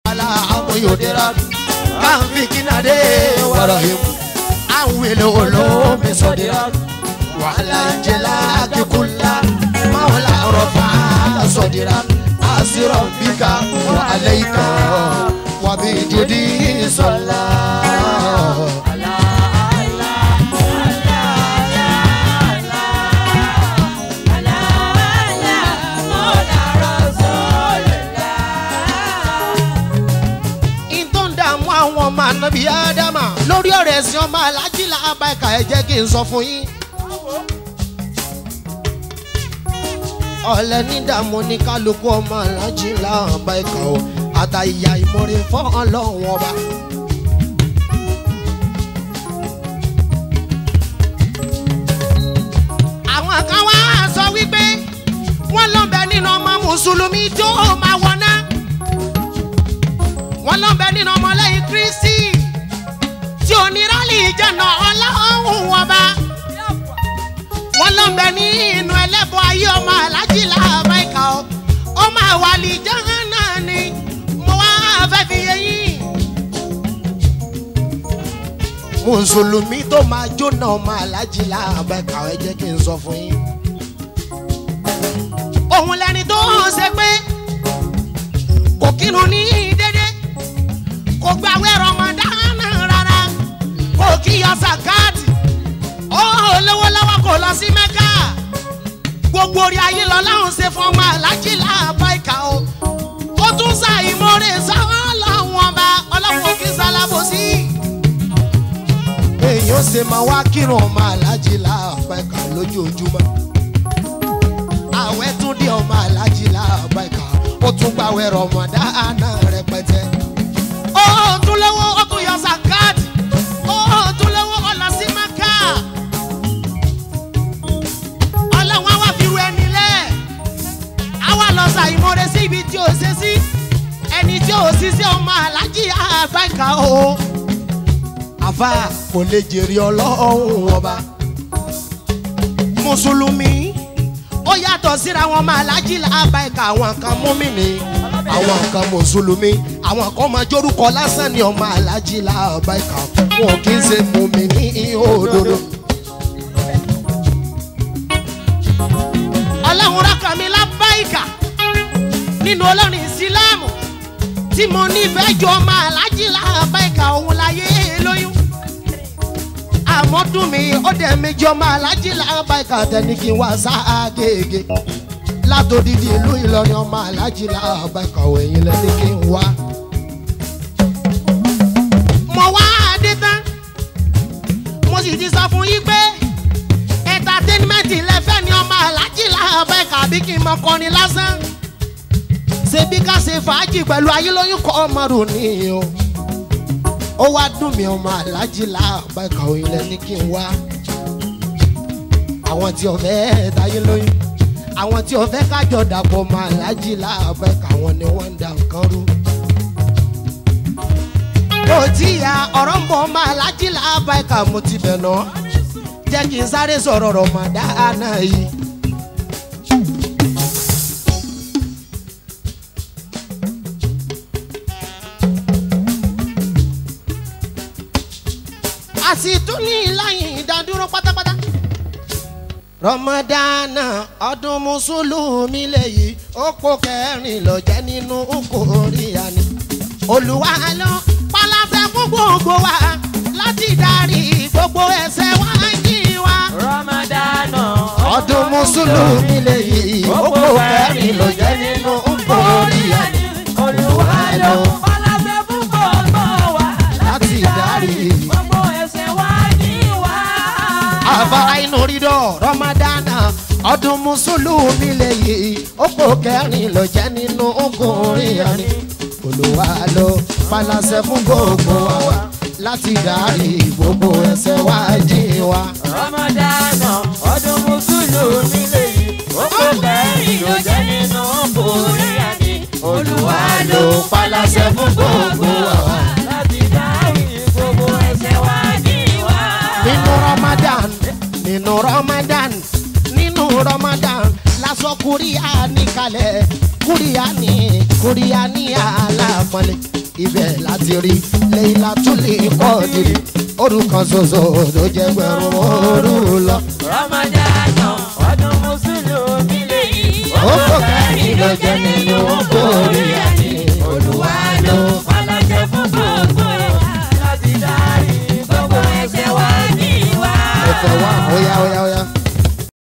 ala amu yodira kan fi kinade warahim an wele olo mi sodira wala jela kikulla mawla rafa sodira asira bika wa alayka wa bi judi sallallahu in tó ń dààmú àwọn ọmọ ànábì ádámà lórí ọ̀rọ̀ ẹ̀sìn ọmọ alájílà abáìka ẹ̀ jẹ́ kí n sọ fún yín. ọ̀lẹ́ ní dààmú ní kálukú ọmọ alájílà abáìka o àtàyà ìmọ̀re fún ọlọ́run ọba. àwọn kan wá sọ wípé wọ́n lọ́bẹ̀ nínú ọmọ mùsùlùmí tó máa wọná wọn lọ bẹ nínú ọmọlẹ́yìn kristi tí onírọ́lì ìjànà ọlọ́run ọba wọn lọ bẹ nínú ẹlẹ́bọ ayé ọmọ alájí làbáìkà ọ ọmọ àwàlì jahana ni mo wá fẹ́ fi yé yín. mùsùlùmí tó máa jóná ọmọ alájí làbáìkà ẹ jẹ́ kí n sọ fún yín. òun lẹni tó ṣe pé kò kírun ní dédé kò gbàwé rọmọdánù rárá kò kíyọ sàkáàtì ó lówó lọ́wọ́ kò lọ sí mẹ́kà gbogbo orí ayé lọ láwọn ṣe fún ọmọ alájí làbá ìkà o ó tún sa ìmọ̀ọ́rẹ́ sáwọn lọ́wọ́n ọba ọlọ́wọ́n kí sálábòsí. èyí ó ṣe máa wá kírun ọmọ alájí làbá ìkà lójoojúmọ́ àwẹ̀ tún dé ọmọ alájí làbá ìkà ó tún gbàwé rọmọdánù rẹpẹtẹ ó tún lówó ó tún yọ zakat ó tún lówó ó lọ sí maka ọlọ́run àwa fi ru ẹni lẹ̀ àwa lọ sa ìmọ̀re sí ibi tí ó ṣe sí ẹni tí ó sì sí ọmọ alájí àgbàkà o àfa kò lè jèrè ọlọ́run ọba mùsùlùmí ó yàtọ̀ síra wọn máa lájí làbáìka àwọn kan múmìnì àwọn kan mùsùlùmí àwọn kan máa jórúkọ lásán ni ọmọ alájí làbáìka wọn kì í ṣe múmìnì òdodo. ọlọ́run rákà mi lábáìka nínú olórin ìsìláàmù tí mo nífẹ̀ẹ́ jọ ọmọ alájí làbáìka òun láyé lóyún àmọ́ dùn mí ó dẹ̀ méjì ọmọ alájí làbáìka tẹni kí n wá ságége látòdìdí ìlú ìlọrin ọmọ alájí làbáìka òyìn lẹni kí n wá. mo wá adé tán mo sì ti sọ fún yín pé ẹ̀ńtátẹ́nímẹ́ǹtì lẹ́fẹ́ ni ọmọ alájí làbáìka bí kí n mọ kọrin lásán ṣebí ká ṣe fàájì pẹ̀lú ayélóyún kọ́ ọmọ rò ní o ó wá dùn mí ọmọ alájí láàbá ìkàwé ilẹ̀ ní kí n wá àwọn tí ọ̀fẹ́ táyé lóyún àwọn tí ọ̀fẹ́ kájọ dàpọ̀ ọmọ alájí láàbá ìkàwọn ni wọ́n ń da nǹkan rú. kò tí ya ọ̀rọ̀ ń bọ̀ ọmọ alájí láàbá ìkà mo ti bẹ̀ ná jẹ́ kí n sáré sọ̀rọ̀ rọ̀mọ̀dánà yìí. a sì tún ní láyìn ìdádúró pátápátá. rọmọdánà ọdún mùsùlùmí lèyí ó kó kẹrin lọ jẹ nínú kòríà ni. olùwà ló paláṣẹ fún gbogbo wa láti darí gbogbo ẹsẹ wa jí wa. Ramadana ọdún mùsùlùmí lèyí ó kó kẹrin lọ jẹ nínú kòríà ni. Olúwa ló paláṣẹ fún gbogbo wa láti darí. gbogbo ẹsẹ̀ wa ní wa. àfàrà inú rídọ̀ rọmọdánà ọdún mùsùlùmí lèyí ó kó kẹrin lọ jẹ nínú ọkùnrin ẹni olùwà ló palasẹ fún gbogbo wa láti darí gbogbo ẹsẹ wa jí wa. Ramadana ọdún mùsùlùmí lèyí ó kó kẹrin ló jẹ́ nínú kòríà ni Olúwa ló paláṣẹ fún gbogbo wa láti dárí gbogbo ẹsẹ̀ wa ní wa. nínú ramadan nínú ramadan nínú ramadan lásọ kúríà ní kalẹ̀ kúríà ní kúríà ní àlàmọ́lẹ̀ ibẹ̀ láti rí lẹ́yìn látúlẹ̀ kọ́ dìrì orúkọ ṣoṣo tó jẹ́ gbẹ̀rún òru lọ. Ramadana ọdún Mùsùlùmí lèyí. ó kò kẹ́rin ló jẹ́ nínú kórìíra.